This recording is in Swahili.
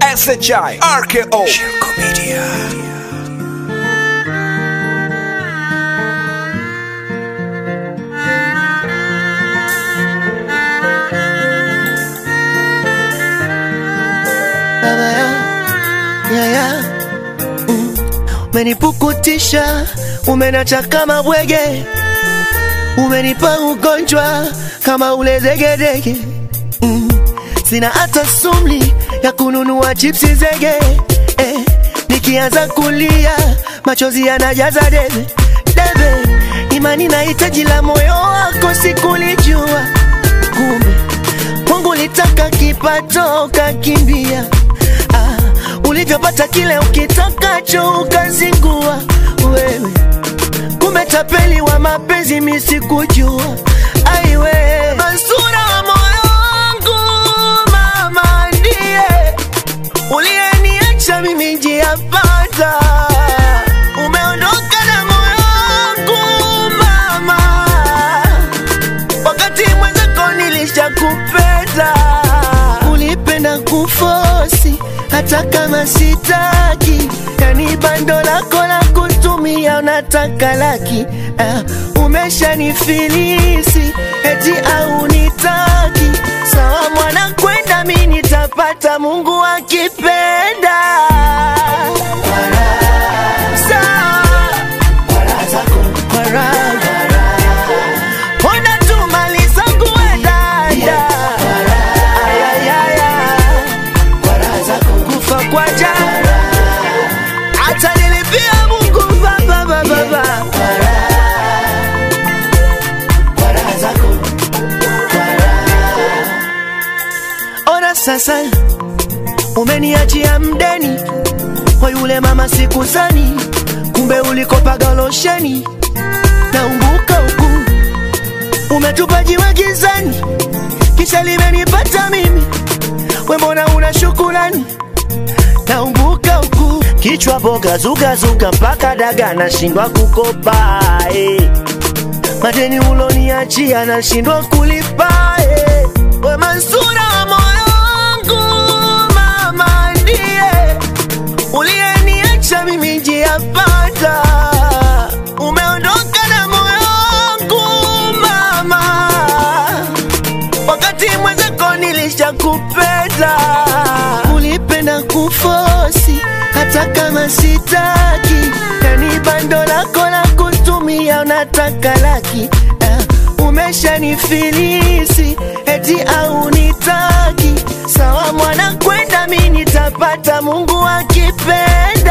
SHI RKO Shirko Media baba ya yaya mm. Umenipukutisha, umenacha kama bwege, umenipa ugonjwa kama ule degedege mm. Sina hata sumli ya kununua chipsi zege eh. Nikianza kulia machozi yanajaza debe debe, imani na hitaji la moyo wako sikulijua, kumbe Mungu litaka kipato ukakimbia. Ah, ulivyopata kile ukitakacho ukazingua wewe, kumbe tapeli wa mapenzi misikujua. Aiwe Mansura wa moyo wangu, mama ndiye uliyeniacha mimi njia pata, umeondoka na moyo wangu mama wakati mwenzako nilishakupenda, ulipenda kufosi hata kama sitaki, yani bando lako la kutumia unataka laki. Uh, umeshanifilisi eti au nitaki, sawa mwana kwenda, mi nitapata Mungu akipenda. Sawa. Kwa raha. Ona tu mali zangu we dada. Ayayaya. Kufa kwa jana. Hata nilipia Mungu baba baba baba. Ona sasa umeniachia mdeni kwa yule mama sikuzani, kumbe ulikopaga losheni naumbuka huku umetupa jiwe gizani, kisha limenipata mimi, we mbona una shukurani? Naumbuka huku kichwa boga zugazuga mpaka daga nashindwa kukopa eh. Madeni uloniachia nashindwa kulipa eh. We Mansura wa moyo wangu, mama ndiye uliyeniacha mimi njia pata, umeondoka na moyo wangu mama, wakati mwenzako nilishakupenda, ulipenda kufosi hata kama sitaki, yani bando lako la kutumia unataka laki uh, umeshanifilisi eti au nitaki, sawa mwana kwenda, mi nitapata Mungu akipenda.